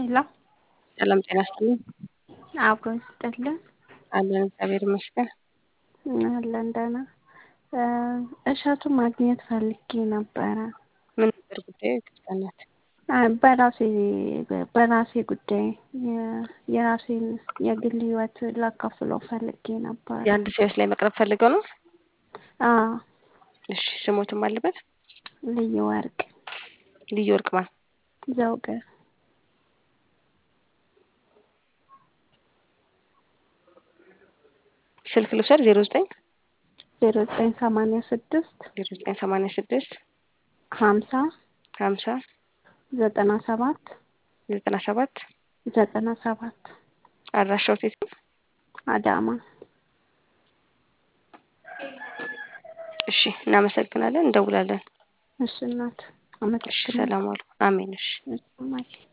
ሄሎ ሰላም ጤና ይስጥልኝ። አብሮ ይስጥልን። አለን እግዚአብሔር ይመስገን። አለን ደህና። እሸቱን ማግኘት ፈልጌ ነበረ። ምን ነበር ጉዳዩ? ይቅርታ እናት። በራሴ በራሴ ጉዳይ የ- የራሴን የግል ህይወት ላካፍለው ፈልጌ ነበር። የአንድ ሰው ህይወት ላይ መቅረብ ፈልገው ነው? አዎ እሺ ስሞትም አለበት? ልዩ ወርቅ ልዩ ወርቅ ማን? ዘውገ ስልክ ልውሰድ ዜሮ ዘጠኝ ዜሮ ዘጠኝ ሰማንያ ስድስት ዜሮ ዘጠኝ ሰማንያ ስድስት ሀምሳ ሀምሳ ዘጠና ሰባት ዘጠና ሰባት ዘጠና ሰባት አድራሻው የት ነው? አዳማ እሺ እናመሰግናለን፣ እንደውላለን። እሺ እናት እሺ አመሰግናለሁ። ሰላም ዋሉ። አሜን። እሺ እሺ